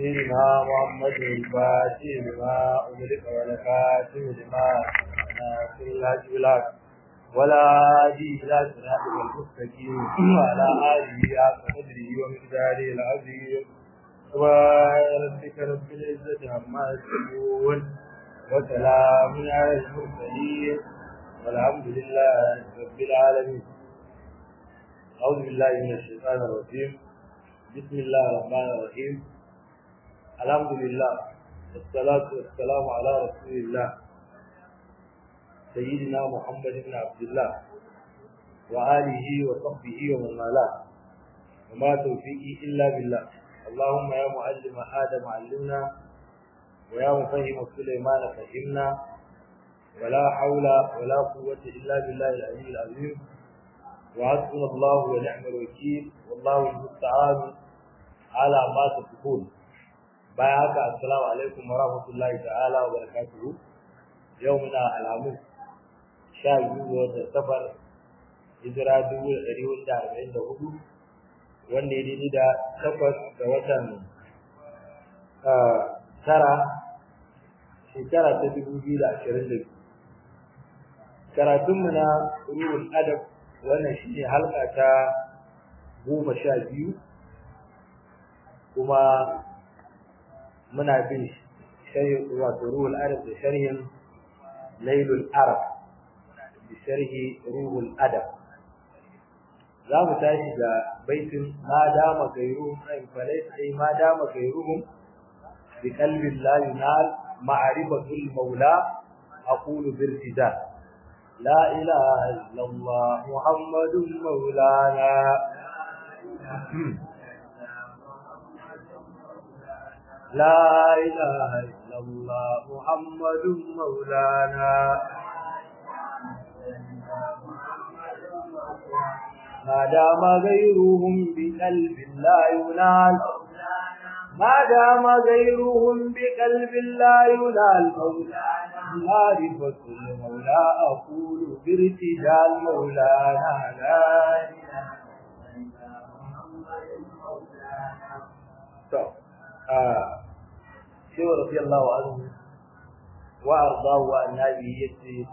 سيدنا محمد الفاتح لما أغلق ولكاتب لما ناصر الهج بالحق ولا هادي إلى صراطك المستقيم وعلى آله حق قدره ومقداره العظيم سبحان ربك رب العزة عما يصفون وسلام على المرسلين والحمد لله رب العالمين أعوذ بالله من الشيطان الرجيم بسم الله الرحمن الرحيم الحمد لله والصلاة والسلام على رسول الله سيدنا محمد بن عبد الله وآله وصحبه ومن والاه وما توفيقي إلا بالله اللهم يا معلم آدم علمنا ويا مفهم سليمان فهمنا ولا حول ولا قوة إلا بالله العلي العظيم وحسبنا الله ونعم الوكيل والله المستعان على ما تصفون بايعك السلام عليكم ورحمة الله تعالى وبركاته يومنا الخميس sha biyu ga watan safar hijira dubu da ɗari hudu da arba'in da hudu wanda ya daidai da takwas ga watan tara shekara ta dubu biyu da ashirin da biyu karatunmu na ruhul adab wannan shi ne halka ta goma sha biyu kuma muna bin sharhi wato ruhul adab da sharhin lailul arab بشرح روح الأدب za mu tashi da baitin ma dama gairuhum ay falaysa ay ma dama gairuhum bi qalbin la yunal ma'rifatul maula aqulu bil fida la ilaha illa allah muhammadun maulana la ilaha illa allah muhammadun maulana ما دام غيرهم بقلب لا ينال ما دام غيرهم بقلب لا ينال معرفة المولى أقول بارتجال مولانا لا شو رضي الله عنه وأرضاه وأن هذه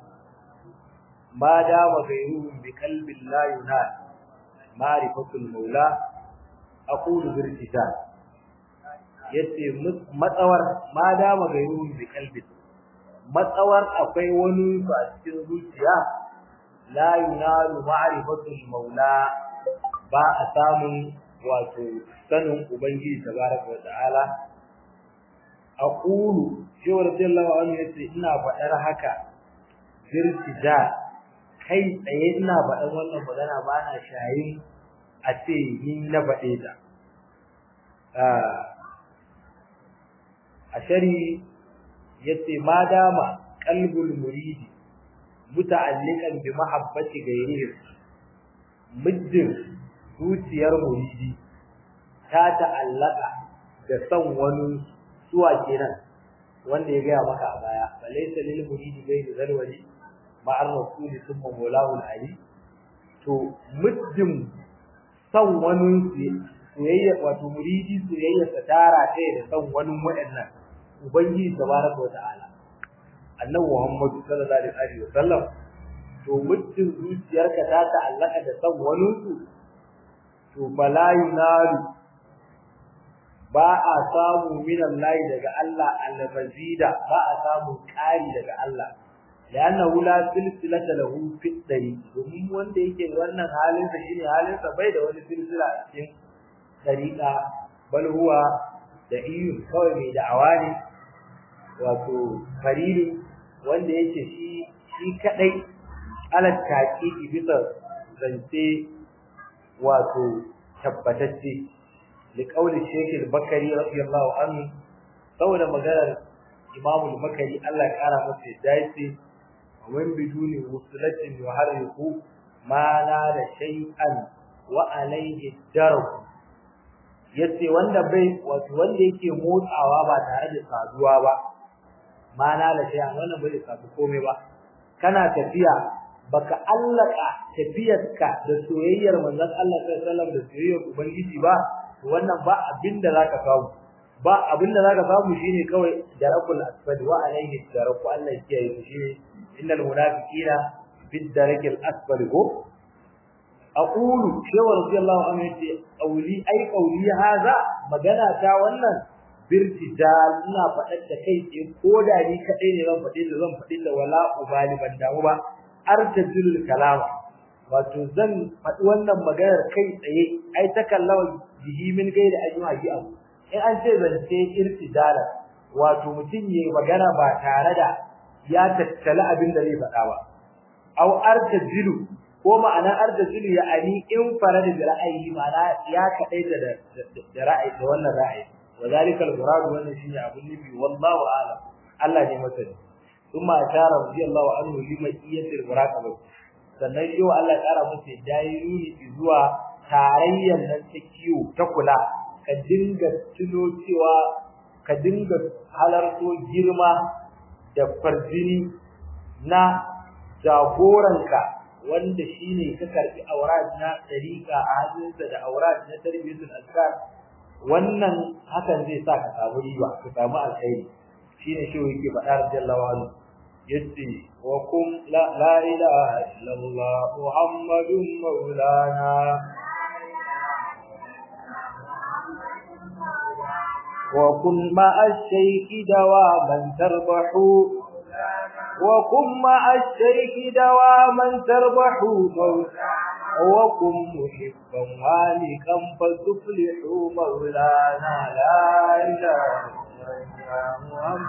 ما دام غيرهم بقلب لا ينال معرفة المولى أقول بارتجال yace matsawar ma dama gairun bi kalbi matsawar akwai wani su a cikin zuciya la yunalu ma'rifatul maula ba a samun wato sanin ubangiji tabaraka wa ta'ala aqulu shi radiyallahu anhu yace ina faɗar haka birtijal kai tsaye ina faɗan wannan magana ba na shayin a ce ni na faɗe ta a shari yace ma dama qalbul muridi muta'alliqan bi mahabbati ghayrihi muddin zuciyar muridi ta ta'allaka da son wani suwa kenan wanda ya gaya maka a baya balaysa lil muridi ghayru zalwali ma'ar rasuli thumma mawlahu ali to muddin san wani soyayya wato muridi soyayya ta tara ta da san wani waɗannan ubangiji tabaraka wa ta'ala annabi muhammad sallallahu alaihi wa sallam to muddin zuciyarka ta ta'allaka da san wani su to bala yunaru ba a samu min Allah daga Allah al-mazida ba a samu ƙari daga Allah لأنه لا سلسلة له في الطريق domin wanda yake wannan halinsa shine halinsa bai da wani silsila a cikin tariqa bal huwa da iyu kawai mai da'awa ne wato fariri wanda yake shi shi kadai ala taqiqi bisa zance wato tabbatacce li qawli shaykh al-bakari radiyallahu anhu saboda maganar imam al-bakari Allah ya kara masa dace ومن بدون وصلة يحرك ما نال شيئا وعليه الدرب yace wanda bai wato wanda yake motsawa ba tare da saduwa ba ma na la sai wannan bai sadu komai ba kana tafiya baka allaka tafiyarka da soyayyar manzon Allah sallallahu alaihi wasallam da soyayyar ubangiji ba wannan ba abinda zaka kawo ba abinda zaka samu shine kawai darakul asfali wa alayhi daraku Allah ya kiyaye shi innal munafiqina bid darakil asfali ko aqulu shawa radiyallahu anhu yace qawli ai qawli hadha magana ta wannan birtijal ina faɗar da kai ce ko da ni kadai ne zan faɗi da zan faɗi da wala ubali ban damu ba artajulul kalama wato zan faɗi wannan maganar kai tsaye ai ta kallawa bihi min gaida ayyuha bi abu in an ce zance irtijala wato mutum yayi magana ba tare da ya tattala abin da zai faɗa ba aw artajilu ko ma'ana artajilu ya ani in farada bi ra'ayi ma'ana ya kadai da da ra'ayi da wannan ra'ayi وذلك المراد wannan shine abun nufi wallahu a'lam Allah ne masani kuma ashara radiyallahu anhu lima iyatil muraqabah sannan shi wa Allah ya kara masa dairuni zuwa tarayyar nan ta kiyo ta kula ka dinga tuno cewa ka dinga halarto girma da farjini na jagoranka wanda shine ka karbi aurat na dariqa a hannunsa da aurat na tarbiyatul azkar wannan hakan zai sa ka samu riba ka samu alkhairi shine shi yake faɗa radiyallahu anhu yace wa kum la la ilaha illallah muhammadun maulana wa kun ma ash-shaykh dawaman tarbahu wa kun ma ash-shaykh dawaman tarbahu وكن محبا هالكا فتفلحوا مولانا لا اله الا محمد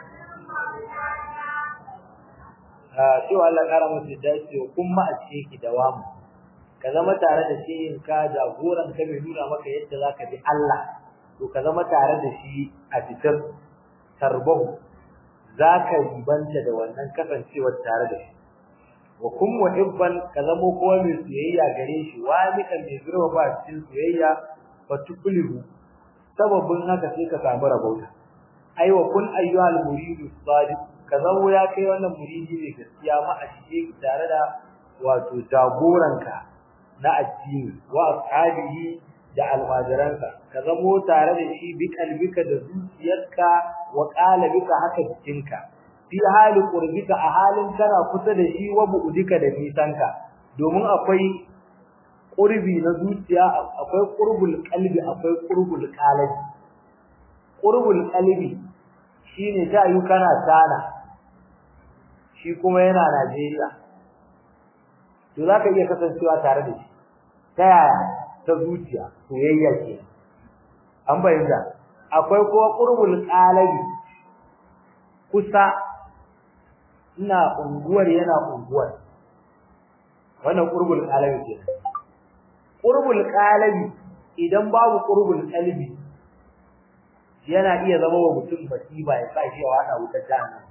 to Allah kara musu dace kuma a ce ki dawamu ka zama tare da shi in ka jagoran ka mai nuna maka yadda zaka bi Allah to ka zama tare da shi a fitar tarbahu zaka ribanta da wannan kasancewar tare da shi wa kun muhibban ka zamo kowa mai soyayya gare shi wani kan mai zurwa ba cikin soyayya fa tukulihu sababin haka sai ka samu rabauta ai wa kun ayyuhal muridu sadiq ka zamo ya kai wannan muridi ne gaskiya ma a shige tare da wato jagoranka na addini wa ashabihi da almajiransa ka zamo tare da shi bi kalbika da zuciyarka wa qalbika haka jikinka fi hali qurbika a halin kana kusa da shi wa bu'dika da nisanka domin akwai qurbi na zuciya akwai qurbul qalbi akwai qurbul qalbi qurbul qalbi shine ta yi kana sana shi kuma yana Najeriya to zaka iya kasancewa tare da shi ta yaya ta zuciya soyayya ce an bayyana akwai kuma qurbul qalbi kusa ina unguwar yana unguwar wannan qurbul qalbi ce qurbul qalbi idan babu qurbul qalbi yana iya zama wa mutum masiba ya sai ya wada wutar jahannam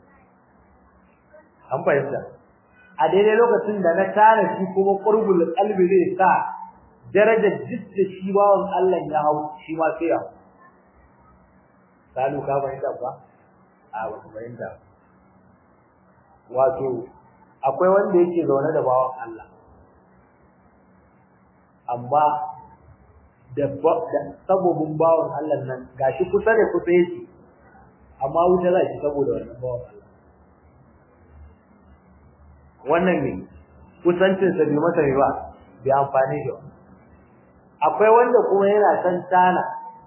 an fahimta a daidai lokacin da na tana shi kuma qurbul qalbi zai sa darajar jidda shi bawon Allah ya hau shi ma sai ya salu ka fahimta ba a wata fahimta wato akwai wanda yake zaune da bawan Allah amma da sabobin bawan Allah nan gashi kusa da kusa yake amma wuta za shi saboda wannan bawan Allah wannan ne kusancin sa bai masa ba bai amfani da akwai wanda kuma yana san tana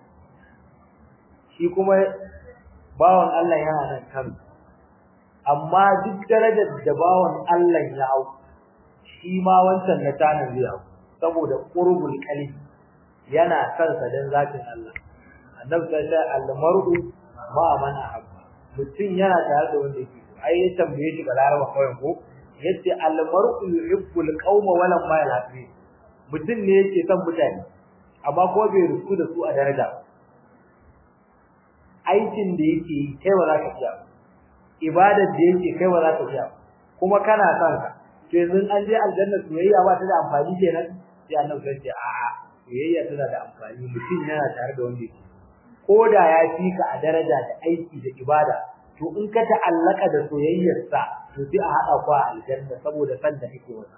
shi kuma bawan Allah yana nan kan amma duk darajar da bawan Allah ya hau shi ma wancan na tanin zai hau saboda qurbul qalbi yana san sa dan zatin Allah annabi sai ya al-mar'u ma man ahabba mutum yana tare da wanda yake so ai ya tambaye shi ga laraba kawai ko yace al-mar'u yuhibbul qauma wala ma yalhafi mutum ne yake son mutane amma ko bai rusu da su a daraja aikin da yake yi kai ba za ka iya ibadar da yake kai ba za ka iya kuma kana son ka to yanzu an je aljanna soyayya ba ta da amfani kenan sai annabi sai ce a'a soyayya tana da amfani mutum yana tare da wanda yake ko da ya fi ka a daraja da aiki da ibada to in ka ta'allaka da soyayyarsa to sai a hada ku a aljanna saboda san da kake wasa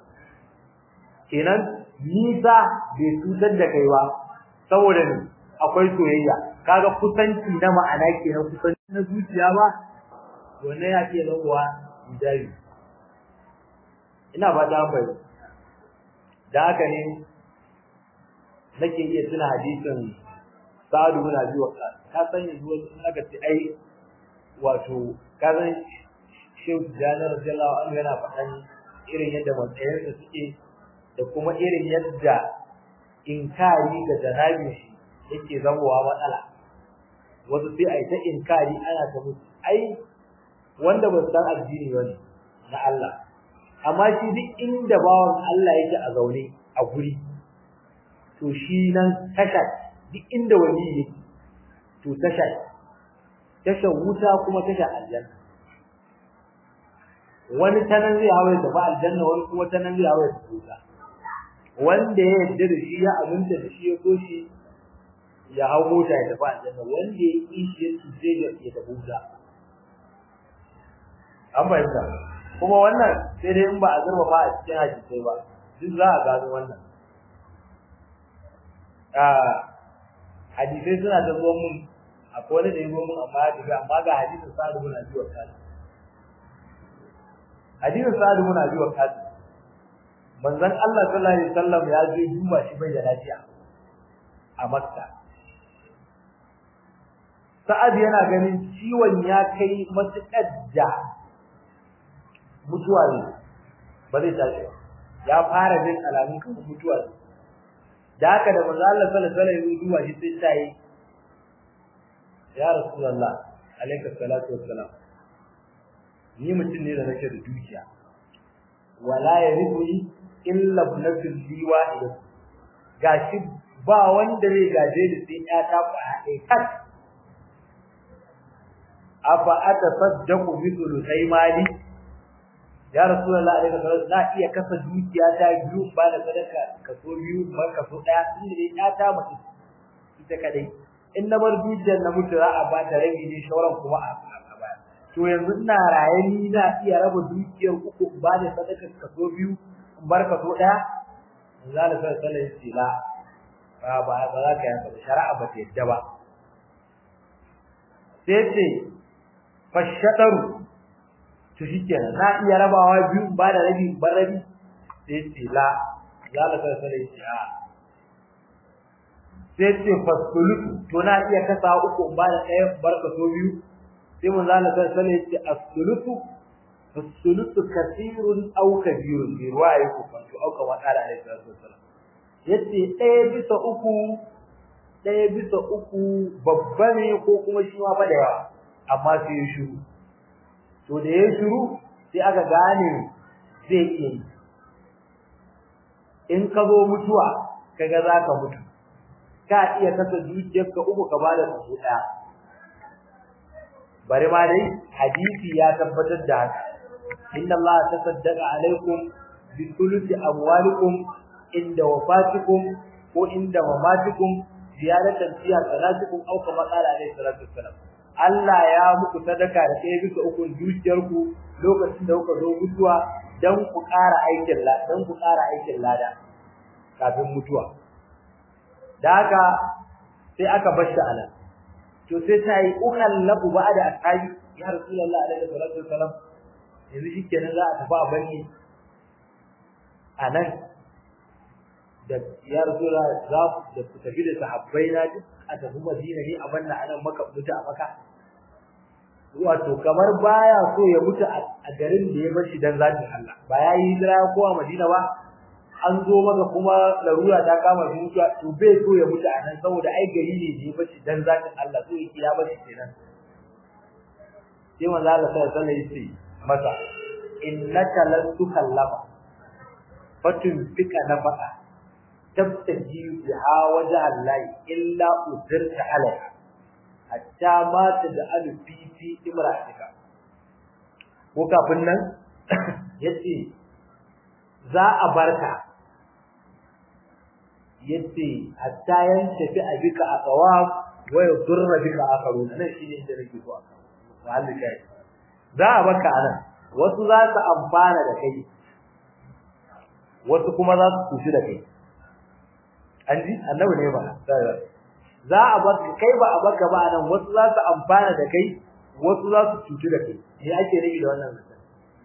kenan nisa bai tutar da kai ba saboda ni akwai soyayya kaga kusanci na ma'ana kenan kusanci na zuciya ba wannan ya ke zamowa hijabi ina ba da bai da haka ne nake iya tuna hadisin Sa'adu bin Abi Waqqas ka san yanzu wasu aka ce ai wato ka san Shehu Janar radiyallahu anhu yana faɗan irin yadda matsayinsa suke da kuma irin yadda inkari ga janabin shi yake zamowa matsala wasu sai a yi ta inkari ana ta musu ai wanda ba san addini ba ne na Allah amma shi duk inda bawan Allah yake a zaune a guri to shi nan tasha duk inda wani yake to tasha tasha wuta kuma tasha aljanna wani tanan zai hawaye da ba aljanna wani kuma tanan zai hawaye da wuta wanda ya yarda da shi ya aminta da shi ya so shi ya hau mota ya tafi aljanna wanda ya yi shi ya tuce ya tafi wuta an fahimta kuma wannan sai dai in ba a zurfa ba a cikin hadisai ba duk za a gano wannan hadisai suna da zuwa mun akwai wani da ya zo mun amma ya tafi amma ga hadisin sa'adu bin abi waqqas hadisin sa'adu bin abi waqqas manzon Allah sallallahu alaihi wasallam ya je duba shi bai da lafiya a Makka Sa'ad yana ganin ciwon ya kai matuƙar da mutuwa ne ba zai tashi ba ya fara jin alamun kan mutuwa ne da haka da manzo Allah sallallahu alaihi wasallam ya duba shi sai ta yi ya rasulullah alayka salatu wassalam ni mutum ne da nake da dukiya wala yarithuni illa ibnatul liwa ila gashi ba wanda zai gaje ni sai ya ta faɗe kat afa atasaddaqu bi thuluthai mali ya rasulullah alaihi wasallam na iya kasa dukiya ta biyu ba da sadaka kaso biyu ba kaso daya inda dai ya ta mutu ita kadai in na bar dukiyar na mutu za a ba ta rabi ne shauran kuma a baya to yanzu ina raye ni na iya raba dukiyar uku ba da sadaka kaso biyu in bar kaso daya zalla sallallahu alaihi wasallam ba ba ba za ka yi shari'a ba ta yadda ba sai ce fashadaru to shikenan na iya rabawa biyu ba da rabi ba rabi sai ce la zalla sallallahu alaihi wasallam sai ce fasulutu to na iya kasa uku ba da ɗaya barka so biyu sai mun zalla sallallahu alaihi wasallam ce as-sulutu as-sulutu kathirun aw kabirun bi ruwayi ku fanto au kama qala alaihi wasallam yace ɗaya bisa uku ɗaya bisa uku babba ne ko kuma shi ma fa da yawa amma sai ya shiru to da ya shiru sai aka gane zai iya yi in ka zo mutuwa kaga za ka mutu ka iya kasa dukiyarka uku ka bada su ɗaya bari ma dai hadisi ya tabbatar da haka inna Allah tasaddaqa alaikum bi thuluthi amwalikum inda wafatikum ko inda mamatikum ziyaratan fiya salatukum aw kama qala alaihi salatu wassalam Allah ya muku sadaka da ɗaya bisa ukun dukiyarku lokacin da kuka zo mutuwa dan ku ƙara aikin lada dan ku ƙara aikin lada kafin mutuwa da haka sai aka bar shi anan to sai ta yi ukallabu ba'da ashabi ya rasulullah alaihi salatu wassalam yanzu shikenan za a tafi a banni anan da ya rasulullah za da ku tafi da sahabbai na duk a tafi madina ne a banna anan maka mutu a maka wato kamar baya so ya mutu a garin da ya bar shi dan zatin Allah ba ya yi hijira ko a madina ba an zo maka kuma larura ta kama shi mutuwa to bai so ya mutu a nan saboda ai gari ne da ya bar shi dan zatin Allah so yake ya bar shi kenan sai manzo Allah sai alaihi wasallam masa innaka lan tukallama fatun fika nafaka tabtaji biha wajha Allah illa udirta alaiha hatta ma taj'alu fi fi imra'atika ko kafin nan yace za a barka yace hatta yan tafi a bika a tsawaf wa yudurra bika akharun nan shine inda nake so wallahi kai za a barka anan wasu za su amfana da kai wasu kuma za su kushi da kai an ji annabi ne ba za a baka kai ba a baka ba nan wasu za su amfana da kai wasu za su cutu da kai me ake nufi da wannan zancen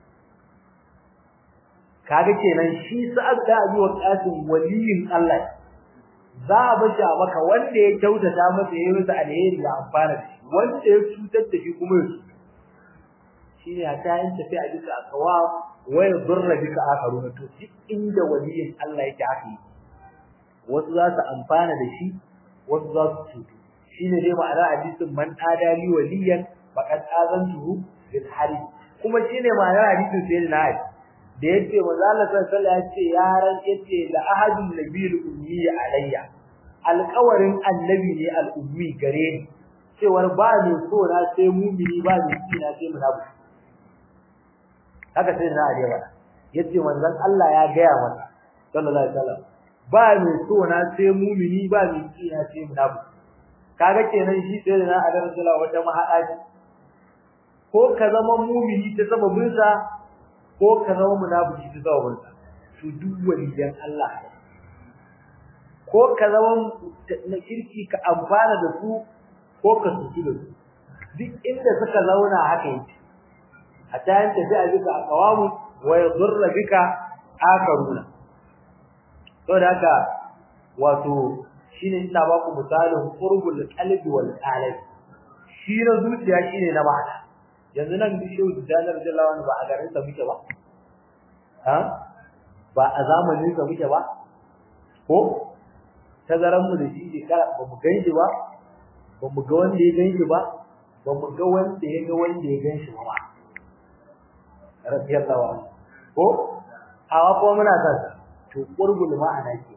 kaga kenan shi sa'ad da abi wa qasim waliyin Allah za a bashi a maka wanda ya kyautata masa yayin masa alheri ya amfana da shi wanda ya cutar da shi kuma ya cutu shine a tayin tafi a bisa akawa wa yadurra bika akharuna to duk inda waliyin Allah yake haka wasu za su amfana da shi wasu za su cutu shine dai ma'ana hadisin man adali waliyan faqad azantuhu bil harib kuma shine ma'ana hadisin sayyidina Ali da yace manzo Allah sallallahu alaihi wasallam yace yaran yace la ahadun nabiyul ummi alayya alqawarin annabi ne al-ummi gare ni cewar ba ne so na sai mumini ba ne kina sai munafiki haka sai na arewa yace manzon Allah ya gaya masa sallallahu alaihi wasallam ba ne so na sai mumini ba ne kina sai munafiki kaga kenan shi sai na arewa sallallahu wata mahada ko ka zama mumini ta sababin sa ko ka zama munafiki ta sababin sa to duk waliyan Allah ko ka zama na kirki ka amfana da su ko ka tuki da su duk inda suka zauna haka yake hatta yan tafi a bika aqwamu wa yadurra bika akaruna to da haka wato shine ina ba ku misalin qurbul qalbi wal qalbi shi na zuciya shine na ma'ana yanzu nan bishiyu janar jallawan ba a garin sa muke ba ha ba a zamanin sa muke ba ko tazaran mu da shi shekara ba mu ganshi ba ba mu ga wanda ya ganshi ba ba mu ga wanda ya ga wanda ya ganshi ba radiyallahu anhu ko hawa ko muna san to qurbul ma'ana ke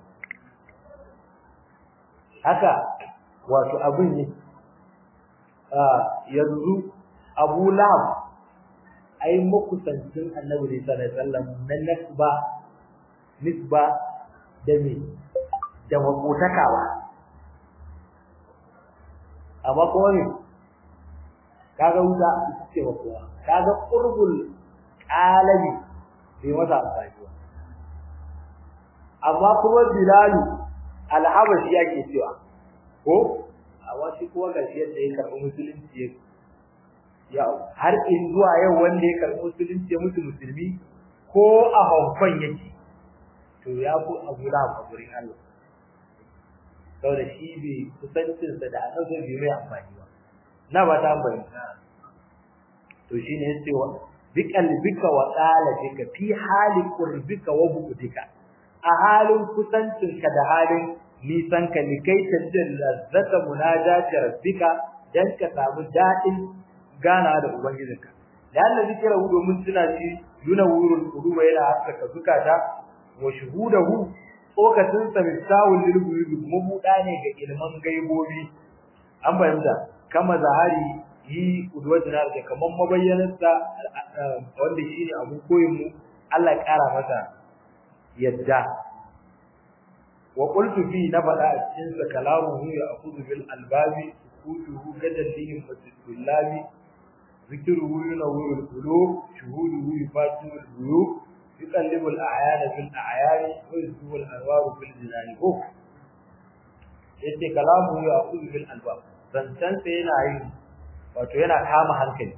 haka wato abin ne yanzu Abu Lahab ai makusancin Annabi sallallahu alaihi wasallam na nasba nisba da me da makotaka ba amma kuma ne kaga wuta ita ce ba kowa kaga qurbul qalbi bai masa amfani ba amma kuma bilalu alhabashi yake cewa ko amma shi kuma gashi yadda ya karɓi musulunci ya har in zuwa yau wanda ya karɓi musulunci ya mutu musulmi ko a haukan yake to ya fi abu da a gurin Allah saboda shi bai kusancinsa da annabi bai mai amfani ba na ba ta amfani to shine yace wa biqalbika wa qalbika fi hali qurbika wa bu'dika a halin kusancinka da halin nisan ka likai tajalla zata munajati rabbika dan ka samu dadin gana da ubangijinka lalla zikira hu domin tuna shi yuna wurul quluba yana haskaka zukata wa shuhudahu tsokacin sa misawul lil ghuyub mabuda ne ga ilman gaibobi an bayyana kama zahari yi udwajina da kaman mabayyanarsa wanda shine abun koyin mu Allah ya kara masa yadda wa qultu fi nabada cikin sa kalamuhu ya akhudhu bil albabi sukutuhu gadallihim fasillahi zikruhu yunawwiru al qulub shuhuduhu yufatihu al ghuyub yuqallibu al a'yana fil a'yani wa yusbu al anwar fil jinani ko yace kalamuhu ya akhudhu bil albab zancan sa yana yi wato yana kama hankali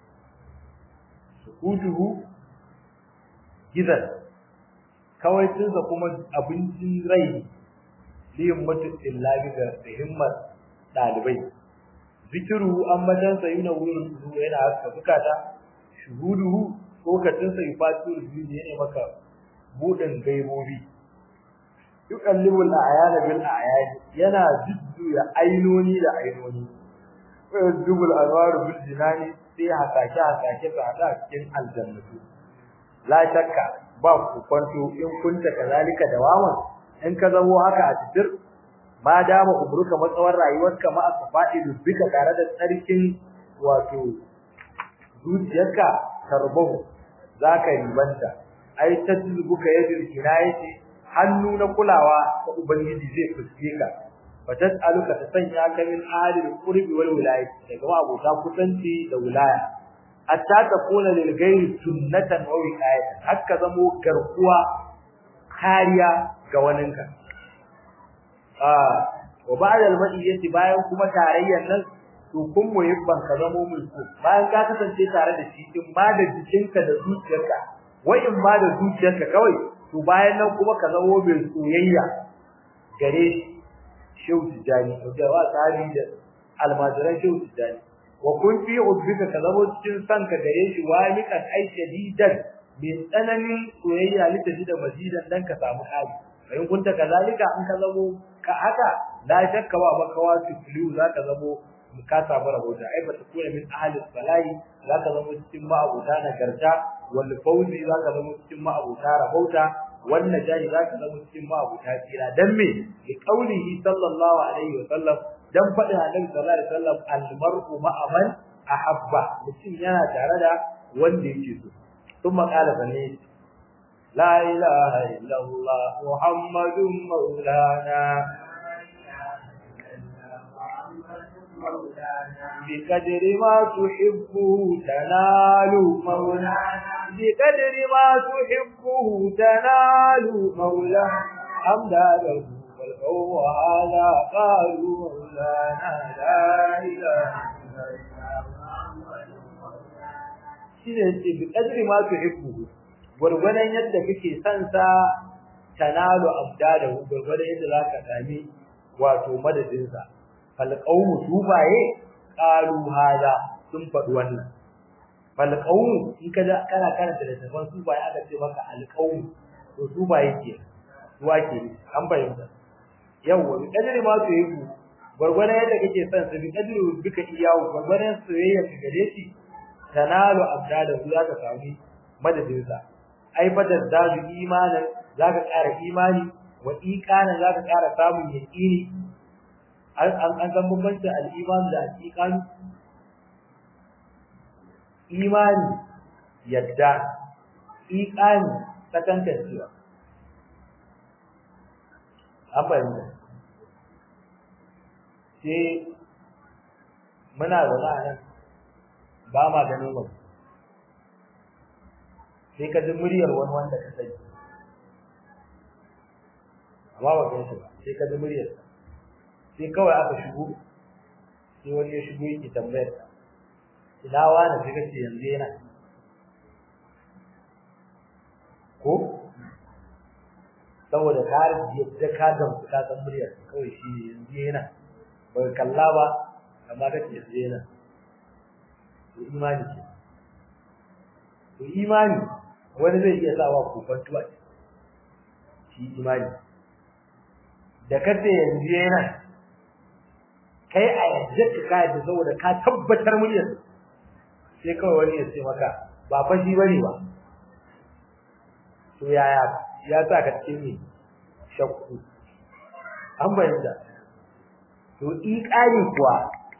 sukutuhu gidan kawai tunsa kuma abincin rai liyin mutuncin labi ga himmar ɗalibai zikiru an matansa yi na wurin su yana haska bukata shuhuduhu lokacinsa yi fatu rubutu ne maka buɗin gaibobi yuqallibul a'yana bil a'yan yana jujjuya ainoni da ainoni wa yuzbul anwaru bil jinani sai hasake hasake su hada cikin aljannatu la shakka ba ku kwanto in kunta kazalika dawaman in ka zamo haka a cikin ma dama umruka matsawar rayuwarka ma asfadi dubbika tare da tsarkin wato zuciyarka tarbahu zaka ribanta ai tadlubuka yadul kinayati hannu na kulawa da ubangiji zai fuske ka fatas'aluka ta sanya ka min alil qurbi wal wilayati daga ma abota kusanci da wilaya hatta takuna lil ghairi sunnatan wa wiqayatan hakka zamo garkuwa kariya ga waninka ah wa ba'da al-madiyyati bayan kuma tarayyan nan to kun muhibban ka zamo mai so bayan ka kasance tare da shi in ma da jikinka da zuciyarka wa in ma da zuciyarka kawai to bayan nan kuma ka zamo mai soyayya gare shehu tijani da wa sahabi da almajiran shehu tijani wa kun fi ubbika ka zamo cikin sanka gare shi walikan ai shadidan min tsananin soyayya litaji da mazidan dan ka samu hali in kunta kazalika in ka zamo ka haka la shakka ba makawa tufliu zaka zamo ka samu rahota ai bata kuna min ahli salahi zaka zama cikin ma'abuta nagarta wal fawzi zaka zama cikin ma'abuta rahota wan najahi zaka zama cikin ma'abuta tsira dan me li qaulihi sallallahu alaihi wa sallam dan fadin annabi sallallahu alaihi wasallam al mar'u ma'a man ahabba mutum yana tare da wanda yake so thumma qala bane la ilaha illallah muhammadun maulana بقدر ما تحبه تنال مولانا بقدر ما تحبه تنال مولانا حمدا له والقوم هذا قالوا مولانا لا اله shine ce bi kadri ma tuhibbu gurgurdan yadda kake son sa tanalu abdadahu gurgurdan yadda zaka sami wato madadin sa falqawmu subaye qalu hada sun faɗi wannan falqawmu in ka da kana karanta da tafan subaye aka ce maka alqawmu to subaye ke suwa ke an bayyana yawa bi kadari ma su yi gurgurdan yadda kake son su bi kadari bika iyawu gurgurdan soyayya ka gare shi tanalu abdada za ka sami madadin sa ai badar da imanin zaka ƙara imani wa iqanan zaka ƙara samun yaqini an an san bambanci al-iman da al-iqan imani yadda iqani sakantancewa an bayyana sai muna zaune a nan ba ma ganin wani sai ka ji muryar wani wanda ka sani amma ba gan shi ba sai ka ji muryar sai kawai aka shigo sai wani ya shigo yake tambayar ka ina wani sai kace yanzu yana ko saboda ka yadda ka gamsu ka san muryar kawai shi ne yanzu yana ba kalla ba amma kace yanzu yana to imani ce to imani wani zai iya sawa kofantuwa shi imani da kace yanzu yana kai a yadda ka kai da saboda ka tabbatar muryar sai kawai wani ya ce maka ba fa shi bane ba to yaya ya sa ka cikin ne shakku an bayyana to iqani kuwa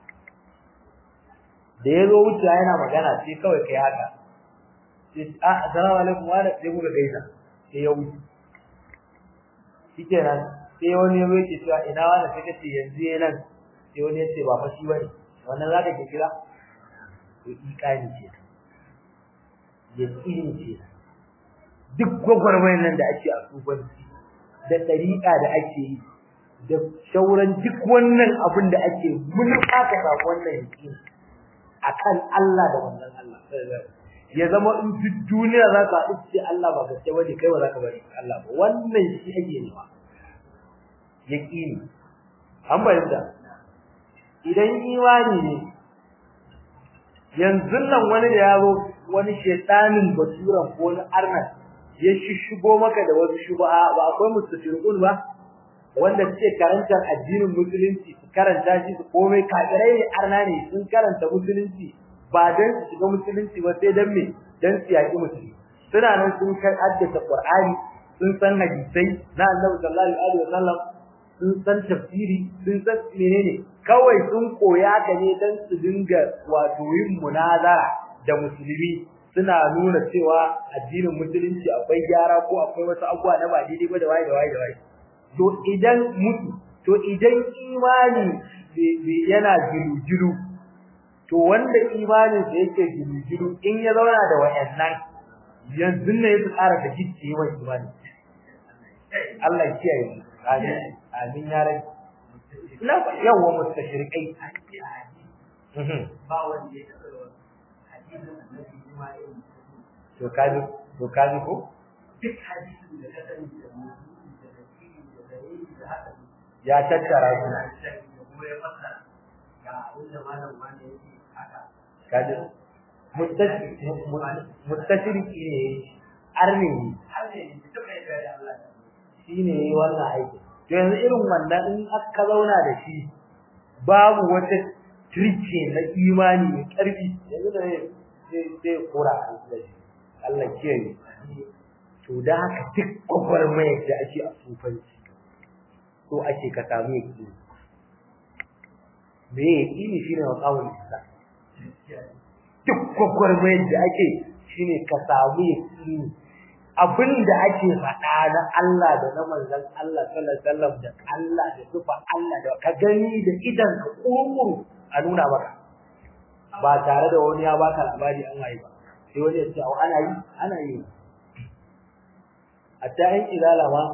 da ya zo wuce yana magana sai kawai kai haka sai a assalamu alaikum wa sai kuka gaisa sai ya wuce shikenan sai wani ya yake cewa ina wani sai kace yanzu yana nan sai wani ya ce ba fa shi bane wannan zaka ke kira to iqani ce yaqini ce duk gwagwarmayar nan da ake a tsufanci da ɗariƙa da ake yi da shauran duk wannan abin da ake mun aka samu wannan yaqini akan Allah da wannan Allah ya zama in duk duniya za ka haɗu ce Allah ba gaske bane kai ba za ka bari Allah ba wannan shi ake nema yaqini an bayyana idan imani ne yanzu nan wani da yaro wani shaytanin basuran ko wani arnan ya shishigo maka da wasu shubha ba akwai mustafirun ba wanda suke karantar addinin musulunci su karanta shi su komai kafirai ne arna ne sun karanta musulunci ba dan su shiga musulunci ba sai dan me dan su yaki musulunci suna nan sun kai haddace qur'ani sun san hadisai na annabi sallallahu alaihi wasallam sun san tafsiri sun san menene kawai sun koya ka ne dan su dinga wato yin munazara da musulmi suna nuna cewa addinin musulunci akwai gyara ko akwai wasu abubuwa na ba daidai ba da waye da waye da waye to idan mutu to idan imani yana jiru-jiru to wanda imanin sa yake jiru-jiru in ya zauna da wayannan yanzu ne ya tsara da gicce wa imani Allah ya kiyaye mu amin amin ya rai na yawa mustashrikai ba wanda ya taɓa hadisin annabi kuma irin to kaji to kaji ko duk hadisin da ka sani da mutum da nasiri da dalili da haka ya tattara su da kuma ya fasa ga abin da malam wani yake haka kaji mustashirki ne arni har ne da taɓa yadda da Allah shi ne yi wannan aiki to yanzu irin wannan in aka zauna da shi babu wata turke na imani mai ƙarfi yanzu da zai kora a da shi Allah kiyaye to da haka duk gwagwarmayar da ake a sufanci so ake ka samu yaki me yaki ne shine maqamul isa duk gwagwarmayar da ake shine ka samu yaki abinda ake faɗa na Allah da na manzon Allah sallallahu alaihi wasallam da Allah da sufa Allah da ka gani da idan ka kurkuru a nuna maka ba tare da wani ya baka labari an yi ba sai wani ya ce ana yi ana yi hatta in ilala ma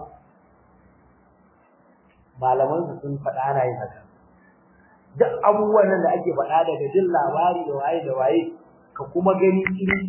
malaman su sun faɗa ana yin haka duk abubuwan nan da ake faɗa daga jin labari da waye da waye ka kuma gani irin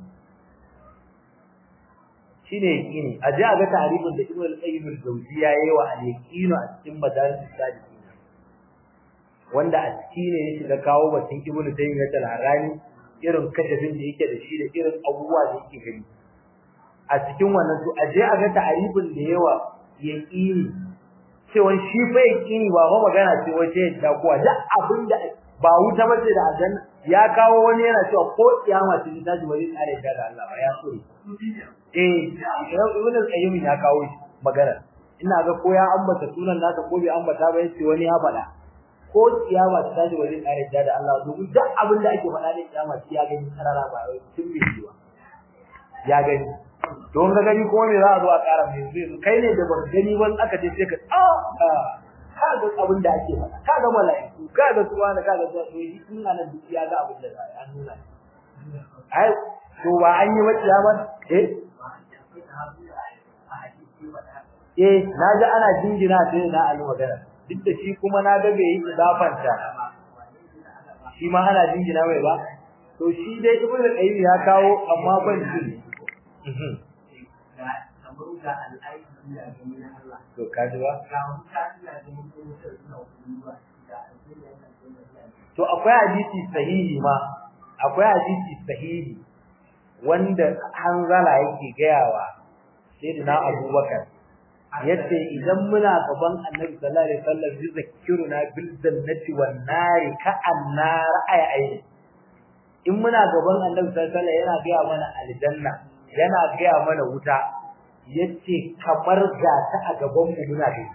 shine yaqini a ji a ga tarifin da Ibn al-Qayyim al-Jawziyya yayi wa al-yaqinu a cikin madaris sadiqin wanda a ciki ne ya shiga kawo batun Ibn Taymiyyah al-Harani irin kashafin da yake da shi da irin abubuwa da yake gani a cikin wannan to aje a ga ta'arifin da yawa yaqini cewa shi fa yaqini ba fa magana ce wace da kuwa da abinda ba wuta bace da aljanna ya kawo wani yana cewa ko kiyama ce ta ji bari tsare da Allah ba ya so eh ibn al-qayyim ya kawo shi magana ina ga ko ya ambata sunan nasa ko bai ambata ba yace wani ya faɗa ko kiyama ta ji bari tsare da Allah domin duk abin da ake faɗa ne kiyama ya gani karara ba wai tun bai yi ba ya gani don ga gani ko me za a zo a ƙara mai zai kai ne da ban gani ban aka ce sai ka ah ka ga abin da ake faɗa ka ga mala'iku ka ga suwa da ka ga suwa to shi ina nan duk ya ga abin da za a nuna ai to ba an yi wacce ya ban eh eh na ji ana jingina sai na alu magana duk da shi kuma na ga bai yi idafanta shi ma ana jingina mai ba to shi dai ibnu qayyim ya kawo amma ban shi to kaji ba to akwai hadisi sahihi ma akwai hadisi sahihi wanda hanzala yake gayawa sayyidina abubakar yace idan muna gaban annabi sallallahu alaihi wasallam yuzakkiruna bil jannati wan nari ka annar aya ayi in muna gaban annabi sallallahu alaihi wasallam yana gaya mana aljanna yana gaya mana wuta yace kamar ga ta a gaban mu muna gani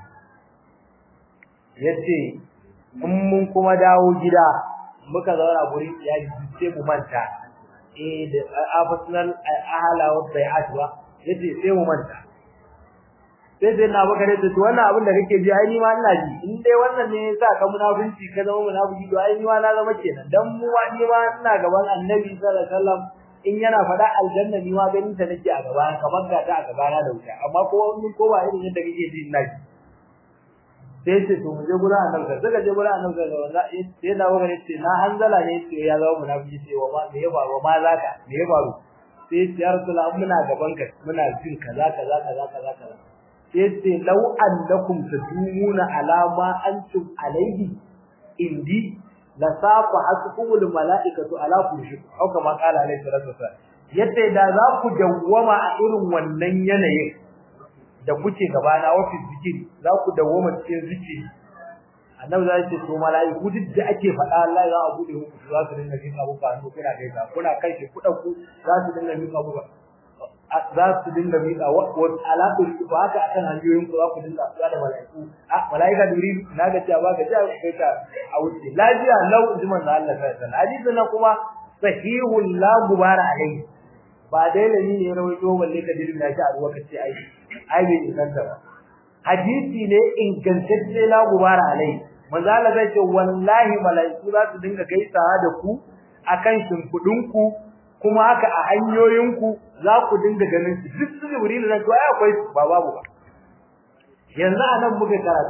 yace in mun kuma dawo gida muka zauna gurin iyali sai mu manta eh da afaснal ahala wa bai'at wa yace sai mu manta sai sai na baka da to wannan abin da kake ji ai ni ma ina ji in dai wannan ne yasa ka munafunci ka zama munafiki to ai ni ma na zama kenan dan mu ma ni ma ina gaban annabi sallallahu alaihi wasallam in yana faɗa aljanna ni ma ganin ta nake a gaba kamar ga ta a gaba na da wuta amma ko in ko ba irin yadda kake ji ina ji sai ce to mu je gurin annabi sai suka je gurin annabi sai wanda sai na wani ce na hanzala ne sai ya zama munafiki sai wa ma me ya faru ma zaka me ya faru sai ya rasulullah muna gaban ka muna jin kaza kaza kaza kaza kaza sai ce law annakum tadumuna ala ma antum alaihi indi la safa hasbul malaikatu ala kulli au kama qala alaihi salatu wasallam yadda da za ku dawwama a irin wannan yanayin da kuke gaba na ofis zikiri za ku dawwama cikin zikiri annabi zai ce to malaiku duk da ake faɗa Allah za a bude muku za su dinga jin abu ba kuna kai ka kuna kai shi kuɗa ku za su dinga jin abu za su dinga miƙa wa alaƙu ba haka akan hanyoyin ku za ku dinga tsaya da malaiku a malaika duri na ga cewa ba ga cewa kai ka a wuce lafiya lau jiman da Allah sai sallallahu hadisin nan kuma sahihul la gubara alai ba dai lani ne rawaito balle ka dirina shi a ruwa kace ai ai bai inganta ba hadisi ne ingantacce la gubara alai manzo Allah zai ce wallahi malaiku za su dinga gaisawa da ku akan shimfudin ku kuma haka a hanyoyin ku za ku dinga ganin su duk su jibril da to ai akwai ba babu ba yanzu anan muka karatun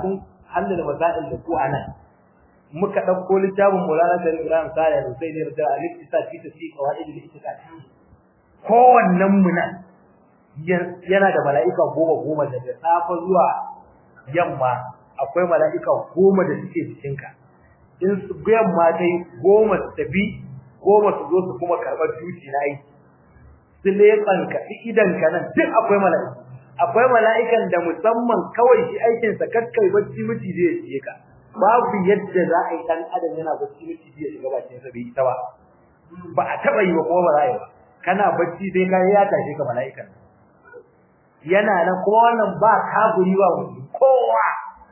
halal masail da ku anan muka dauko littafin Maulana Sharif Ibrahim Sale da sai ne da al-iktisad fi tafsir qawaid al-iktisad kowannen mu nan yana da mala'ika goma goma daga safa zuwa yamma akwai mala'ika goma da suke cikinka in su yamma dai goma su tafi goma su zo su kuma karɓar duti na aiki su leƙanka idanka nan duk akwai mala'ika akwai mala'ikan da musamman kawai shi aikinsa kakkai bacci miji zai shige ka babu yadda za a yi ɗan adam yana bacci miji zai shiga bakin sa bai ita ba ba a taɓa yi ba kuma ba za a yi ba kana bacci sai ka ya tashe ka mala'ikan yana nan kuma wannan ba kaburi ba kowa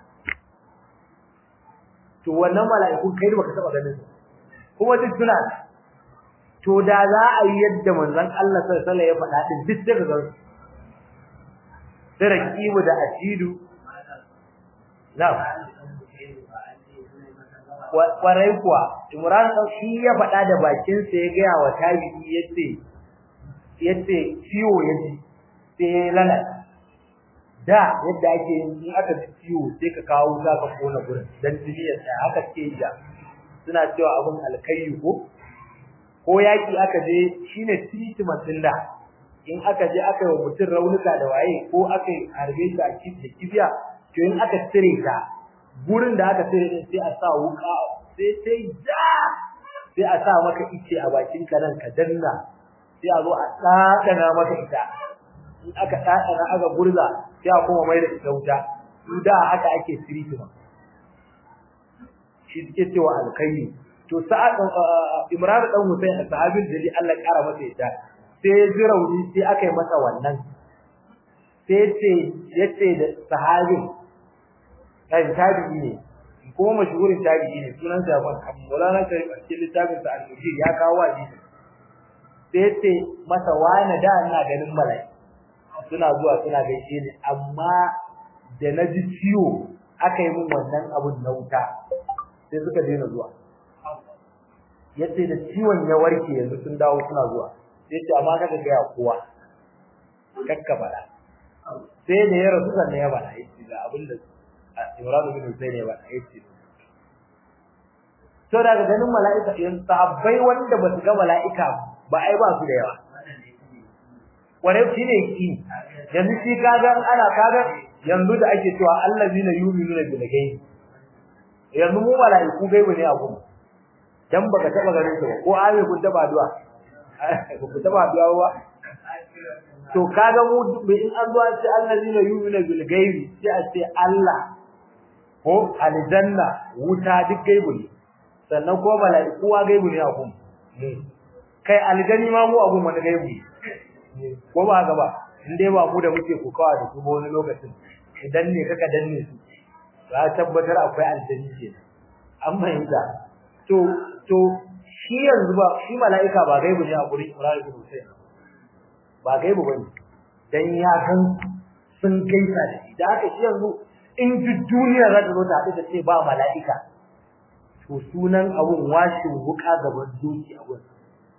to wannan mala'ikun kai baka taba ganin su kuma duk suna to da za a yi yadda manzon Allah sallallahu alaihi wasallam ya faɗa din duk daga gan sai rakibu da asidu na'am kwarai kuwa Imran shi ya faɗa da bakin sa ya ga wa tabi'i yace yace ciwo yaji sai lalata da yadda ake in aka ji ciwo sai ka kawo za ka kona gurin dan jini ya tsaya haka ke yi suna cewa abun alkayyu ko ko yaki aka je shine treatment din da in aka je aka yi mutum raunuka da waye ko aka harbe shi a kifi da kibiya to in aka cire ta gurin da aka cire din sai a sa wuka sai sai da sai a sa maka ice a bakin ka nan ka danna sai a zo a tsakana maka ita in aka tsakana aka gurza sai a kuma mai da ita wuta da haka ake siritima shi suke cewa alkayyi to sa'ad Imran dan Hussein sahabin da li Allah kara masa ita sai ya ji rauni sai aka yi masa wannan sai ce yace da sahabin kai tabi'i ne kuma mashhurin tabi'i ne sunan sa ban Maulana sai a cikin littafin sa al-Mujir ya kawo hadisi sai yace masa wani da ina ganin mala'ika suna zuwa suna gaishe ni amma da na ji ciwo aka yi min wannan abun na wuta sai suka daina zuwa yace da ciwon ya warke yanzu sun dawo suna zuwa yace amma kaga ga ya kowa kakka fada sai da ya rasu sannan ya bada yace ga abin da Imran bin Hussein ya bada yace to daga ganin mala'ika yan sahabbai wanda ba su ga mala'ika ba ai ba su da yawa ware shi ne ki yanzu shi kaga ana kaga yanzu da ake cewa allazina yu'minuna bil ghaib yanzu mu mala'iku gaibu ne abu dan baka taba ganin su ba ko ayi kun taba addu'a ku taba addu'a ba to kaga mu in an zo an ce allazina yu'minuna bil ghaib sai a ce Allah ko aljanna wuta duk gaibu ne sannan ko mala'iku wa gaibu ne abu kai aljani ma mu abu wani gaibu ne ko ba haka ba in dai ba mu da muke kokawa da su wani lokacin idan ne kaka danne su za tabbatar akwai aljanni ke an fahimta to to shi yanzu ba shi mala'ika ba gaibu ne a gurin Ibrahim bin Hussein ba gaibu bane dan ya kan sun gaisa da shi da haka shi yanzu in duk duniya za ta zo ta haɗu da ce ba mala'ika to sunan abun washin wuka gaban doki a gurin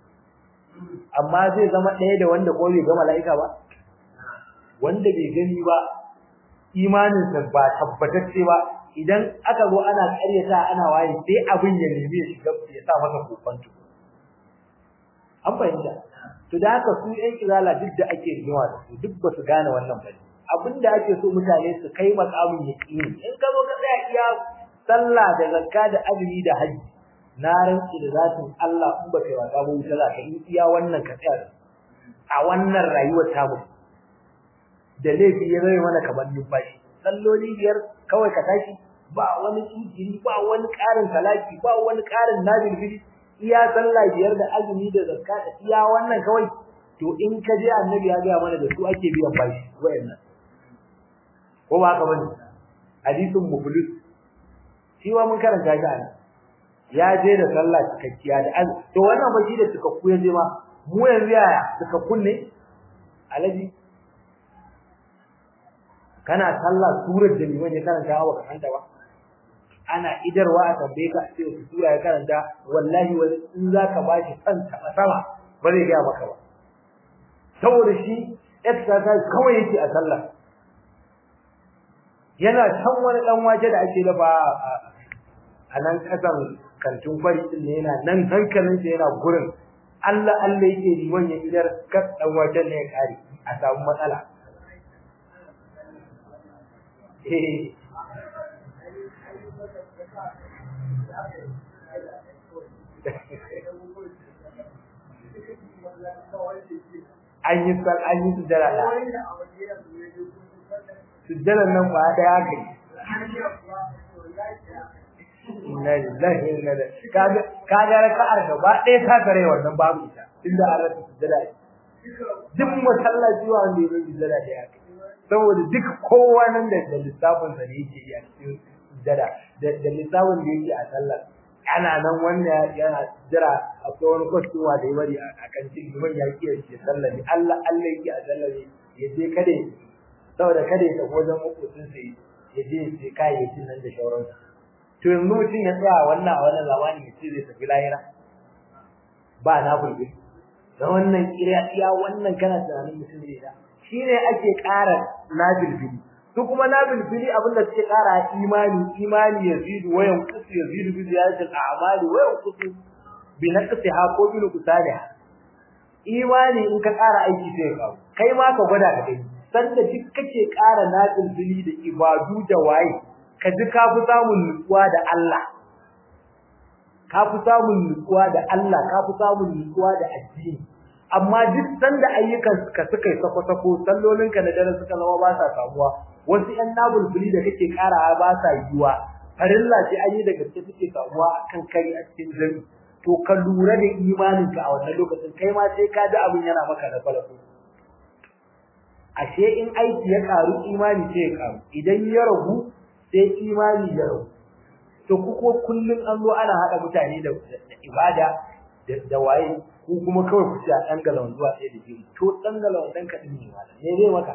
amma zai zama ɗaya da wanda ko bai ga mala'ika ba wanda bai gani ba imaninsa ba tabbatacce ba idan aka zo ana ƙaryata ana waye sai abin ya nemi ya shiga ya sa masa kofanto an fahimta to da haka su ɗan izala duk da ake rigima da su duk ba su gane wannan ba abin da ake so mutane su kai makamin yaƙini in ka zo ka tsaya iya sallah da zakka da azumi da hajji na rantsi da zatin Allah in baka wasa ba wuta za ka yi iya wannan ka tsaya a wannan rayuwar ta mu da laifi ya zai mana kamar numfashi salloli biyar kawai ka tashi ba wani tsiri ba wani ƙarin talaki ba wani ƙarin nabil bidi iya sallah biyar da azumi da zakka da iya wannan kawai to in ka je annabi ya ga mana da su ake biyan bashi wayannan ko ba haka bane hadisin muflis shi wa mun karanta shi anan ya je da sallah cikakkiya da az to wannan ba shi da cikakku ya je ma mu yanzu yaya cikakkun ne alaji kana sallah surar da liman ya karanta wa ka kanta ba ana idarwa a tambaye ka sai su sura ya karanta wallahi wani in zaka bashi kanta sama ba zai ga maka ba saboda shi exercise kawai yake a sallah yana can wani dan waje da ake dafa a nan kasan kantin kwari din ne yana nan hankalin sa yana gurin Allah Allah yake liman ya idar kas dan wajen ne ya kare a samu matsala eh an yi sal an yi sujjara da sujjaran nan ba da haka inna lillahi wa inna ilaihi kaga kaga raka'ar gaba ɗaya ta kare wannan babu ita tunda an rasa sujjara duk masallaci wanda ya yi sujjara da haka saboda duk kowa nan da lissafin sa ne yake yi a cikin sujjara da lissafin da yake a sallar ana nan wanda yana jira akwai wani kwastowa da ya bari a kan cikin liman ya kiyar shi sallah ne Allah Allah yake a sallah ne ya je kada ya saboda kada ya tafi wajen makocin sa ya je ya kayayyakin nan da shauransu to yanzu mutum ya tsaya wannan a wannan zamani ya ce zai tafi lahira ba na fulbi da wannan kiriya iya wannan kana tunanin mutum zai da shine ake ƙara nabilbili su kuma nabilbili abinda suke ƙara imani imani yazidu wa yanqusu yazidu bi ziyadati al-a'mali wa yanqusu bi naqsiha ko bi nuqsaniha imani in ka ƙara aiki sai ka kai ma ka gwada ka gani sanda duk kake ƙara nabilbili da ibadu da waye ka ji ka fi samun nutsuwa da Allah ka fi samun nutsuwa da Allah ka fi samun nutsuwa da addini amma duk sanda ayyukan ka suka yi sako-sako sallolinka na dare suka zama ba sa samuwa wasu ƴan nabulbuli da kake karawa ba sa yiwa farilla ce an yi da gaske suke samuwa akan kari a cikin jami to ka lura da imaninka a wannan lokacin kai ma sai ka ji abin yana maka da falako ashe in aiki ya karu imani sai ya karu idan ya ragu sai imani ya ragu to ku ko kullun an zo ana hada mutane da ibada da waye ku kuma kawai ku ci a dangala zuwa sai da jini to dangala wannan ka din ne wala ne zai maka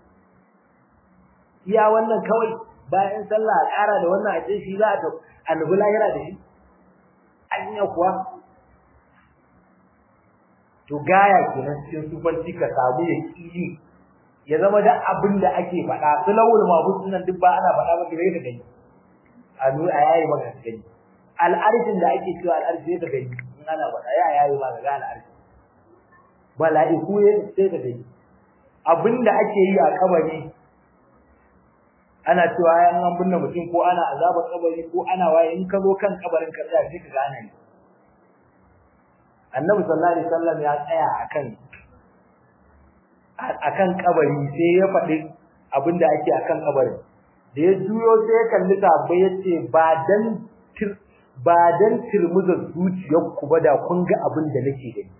iya wannan kawai bayan sallah a ƙara da wannan a shi za a ta annabi lahira da shi anya kuwa to gaya kenan cikin sufanci ka samu ya kili ya zama da abin da ake faɗa su lawul mabud nan duk ba ana faɗa maka sai ka gani a nuna a yayi maka gani al'arshin da ake cewa al'arshi sai ka gani in ana faɗa ya yayi ma ga al'arshi mala'iku ne sai ka gani abin da ake yi a kabari ana cewa yan an binne mutum ko ana azabar kabari ko ana waye in ka zo kan kabarin ka tsaya sai ka gane ni annabi sallallahu alaihi wasallam ya tsaya akan akan kabari sai ya faɗi abinda ake akan kabarin da ya juyo sai ya kalli tabbai yace ba dan ba dan tilmuza zuciyar ku ba da kun ga abin da nake gani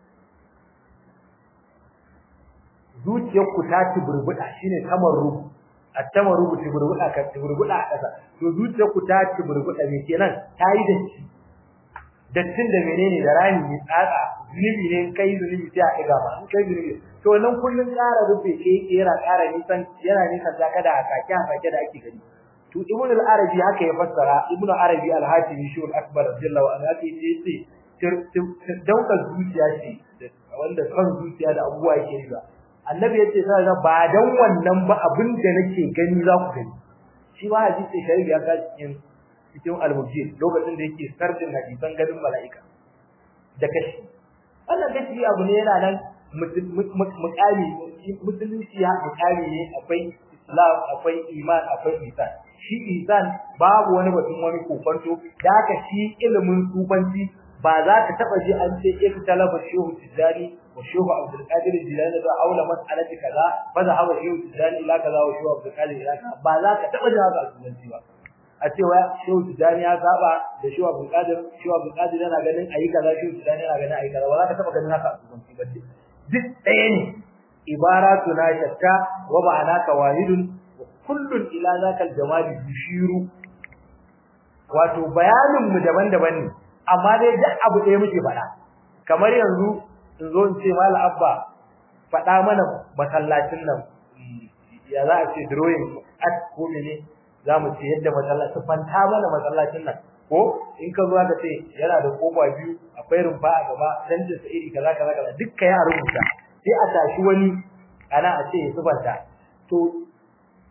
zuciyar ku ta tiburbuda shine kamar rubu attama rubu tiburbuda ka tiburbuda a ƙasa to zuciyar ku ta tiburbuda me kenan ta yi datti dattin da menene da rani ne tsatsa zunubi ne kai zunubi sai a ɗiga ma in kai zunubi to nan kullun ƙara rufe ke yana ƙara nisan yana nisan ta kada a kake a kake da ake gani to ibnu al-arabi haka ya fassara ibnu arabi al-hatimi shi al-akbar radiyallahu anhu haka yace ce dauka zuciya ce wanda kan zuciya da abubuwa yake yi ba annabi yace sai ga ba dan wannan ba abin da nake gani za ku gani shi ma hadisi shari'a ya ka cikin cikin al-mujid lokacin da yake sardin hadisan garin mala'ika da kashi wannan kashi abu ne yana nan mukami musulunci ya mukami ne akwai islam akwai iman akwai ihsan shi ihsan babu wani batun wani kofanto da haka shi ilimin sufanci ba za ka taba ji an ce ik talaba shehu tijani wa shehu abdul qadir jilani da aula mas'alati kaza fa za hawa shehu tijani ila kaza wa shehu abdul qadir ila kaza ba za ka taba ji haka sufanci ba a cewa shehu tijani ya saba da shehu abdul qadir shehu abdul qadir yana ganin ayi kaza shehu tijani yana ganin ayi kaza ba za ka taba ganin haka sufanci ba duk ɗaya ne ibaratu na shatta wa ma'anaka wahidun wa kullun ila zakal jamali yushiru wato bayanin mu daban-daban ne amma dai duk abu ɗaya muke faɗa kamar yanzu in zo in ce mala abba faɗa mana masallacin nan ya za a ce drawing at ko mene za mu ce yadda masallacin fanta mana masallacin nan ko in ka zo ka ce yana da kofa biyu akwai rumfa a gaba canjin sa iri kaza kaza kaza dukkan ya rubuta sai a tashi wani ana a ce ya subanta to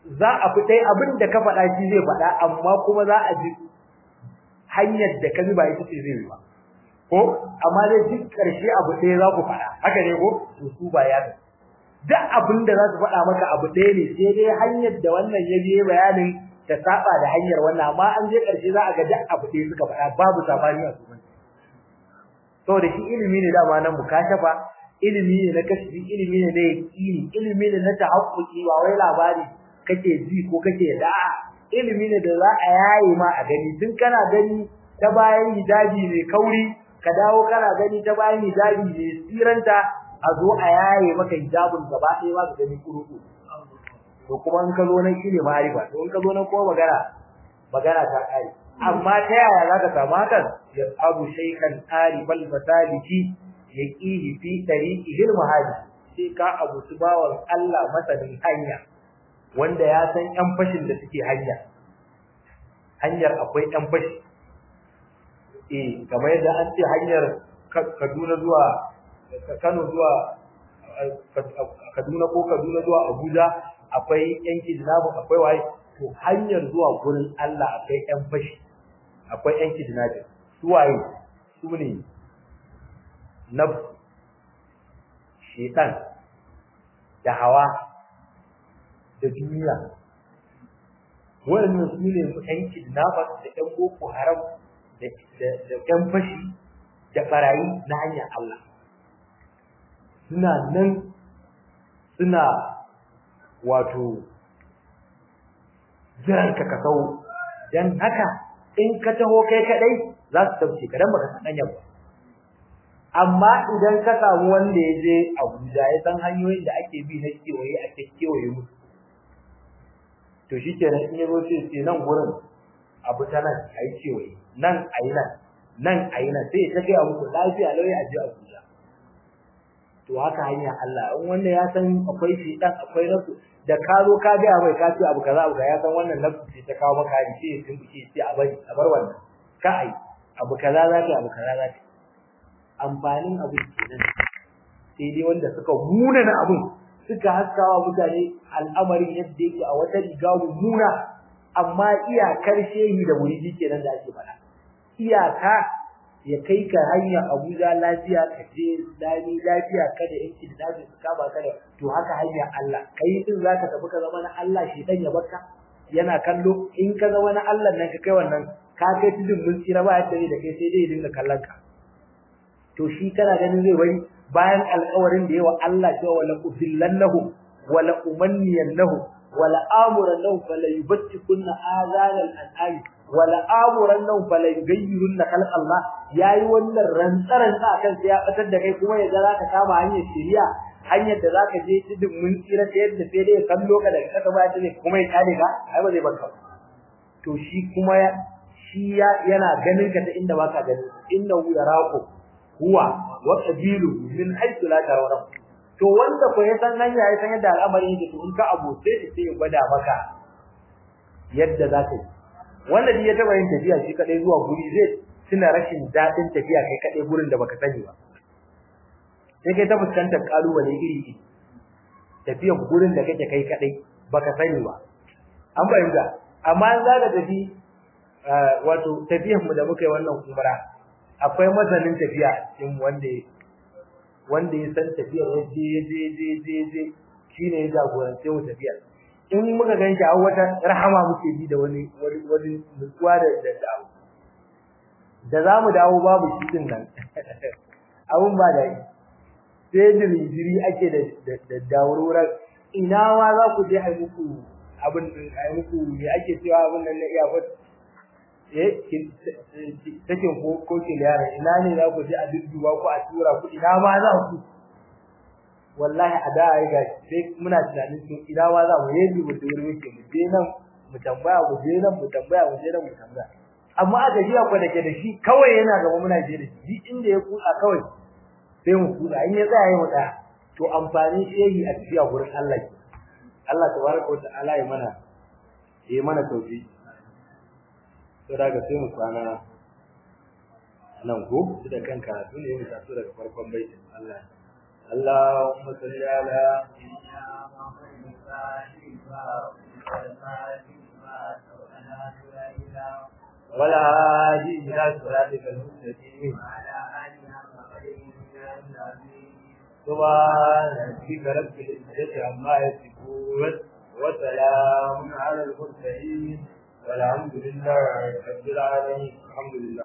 za a fi dai abin da ka faɗa shi zai faɗa amma kuma za a ji hanyar da ka bi ba ita ce zai yi ba ko amma dai duk ƙarshe abu ɗaya za ku faɗa haka ne ko to su ba ya duk abin da za su faɗa maka abu ɗaya ne sai dai hanyar da wannan ya biye bayanin ta saba da hanyar wannan amma an je ƙarshe za a ga duk abu ɗaya suka faɗa babu sabani a kuma saboda shi ilimi ne dama nan mukashafa ilimi ne na kashfi ilimi ne na yaqini ilimi ne na tahaqquqi ba wai labari kake ji ko kake da ilimi ne da za a yayi ma a gani tun kana gani ta bayan hijabi mai kauri ka dawo kana gani ta bayan hijabi mai siranta a zo a yaye maka hijabin gaba ɗaya ba ka gani kuruku to kuma in ka zo nan shine ma'arifa to in ka zo nan kuma magana magana ta kai amma ta yaya za ka samu hakan ya abu shaykhan arifal masaliki yaqihi fi tariqihi al-mahadi sai ka abu bawan Allah masanin hanya wanda ya san ƴan fashin da suke hanya hanyar akwai ƴan fashi eh kamar yadda an ce hanyar Kaduna zuwa Kano zuwa Kaduna ko Kaduna zuwa Abuja akwai ƴan kidnapping akwai waye to hanyar zuwa gurin Allah akwai ƴan fashi akwai ƴan kidnapping su waye su ne nafs shaitan da hawa da duniya wannan su ne ƴan kidnappers da ƴan boko haram da da ƴan fashi da barayi na hanyar Allah suna nan suna wato jiran ka kasau dan haka in ka taho kai kadai za su tauce ka dan baka san hanyar ba amma idan ka samu wanda ya je Abuja ya san hanyoyin da ake bi na kewaye a kewaye musu to shikenan in yazo sai sai nan gurin abu ta nan ayi kewaye nan ayi nan nan ayi nan sai ta ga muku lafiya lauya a je Abuja to haka hanya Allah in wanda ya san akwai shi dan akwai nasu da ka zo ka ga mai ka ce abu kaza abu kaza ya san wannan nafsu ce ta kawo maka hari sai sun fice sai a bari a bar wannan ka ai abu kaza za ka abu kaza za ka amfanin abu kenan sai dai wanda suka muna na abun suka haskawa mutane al'amarin yadda yake a wata riga muna amma iyakar shehi da muridi kenan da ake faɗa iyaka ya kai ka hanya Abuja lafiya ka je dani lafiya kada yanki da daji su kama ka da to haka hanya Allah kai din zaka tafi ka zama na Allah shi dan ya barka yana kallo in ka zama na Allah nan ka kai wannan ka kai tudun mun tsira ba yadda da kai sai dai ya dinga kallon ka to shi kana ganin zai bari bayan alƙawarin da yawa Allah cewa wala udillannahum wala umanniyannahum wala amurannahum fala yubtikunna azanal an'am wala amurannahum fala yughayyirunna khalq Allah yayi wannan rantsaran sa kan sai ya batar da kai kuma ya ga zaka kama hanyar shiriya hanyar da zaka je tudun mun tsira ta yadda sai dai kallo ka daga kasa ba ta ne kuma ya kare ka ai ba zai barka to shi kuma shi yana ganin ka ta inda baka ganin innahu yaraku huwa wa qabilu min haythu la tarawun to wanda ko ya san hanya ya san yadda al'amari yake to in ka abote shi sai ya gwada maka yadda zaka yi wanda ya taba yin tafiya shi kadai zuwa guri zai tuna rashin dadin tafiya kai kadai gurin da baka sani ba sai kai ta fuskantar kalubale iri iri tafiya gurin da kake kai kadai baka sani ba an bayyana amma an zaga tafi wato tafiyar mu da muka yi wannan umra akwai masanin tafiya cikin wanda wanda ya san tafiya ya je je je je je shine ya jagorance mu tafiya in muka ganshi a wata rahama muke bi da wani wani wani nutsuwa da da dawo da zamu dawo babu shi din nan abun ba da sai dirijiri ake da da dawurar ina ma za ku je ai muku abin ai muku me ake cewa abin nan na iya eh sakin ko ko kiliyara ina ne za ku je a dudduba ku a tura ku ina ma za ku wallahi a da ai ga sai muna tunanin to ina ma za mu yi mu dore muke mu je nan mu tambaya mu je nan mu tambaya mu je nan mu tambaya amma a gajiya ko dake da shi kawai yana gaba muna je da shi inda ya kusa kawai sai mu kusa in ya tsaya mu tsaya to amfani shehi a tafiya gurin Allah Allah tabaraka wa ta'ala ya mana ya mana tauhidi to daga sai mu kwana nan ko da kan karatu ne mu taso daga farkon baitin Allah Allahumma salli ala ولا هادي إلى صراطك المستقيم سبحان ربك رب العزة عما يصفون وسلام على المرسلين والحمد لله رب العالمين الحمد لله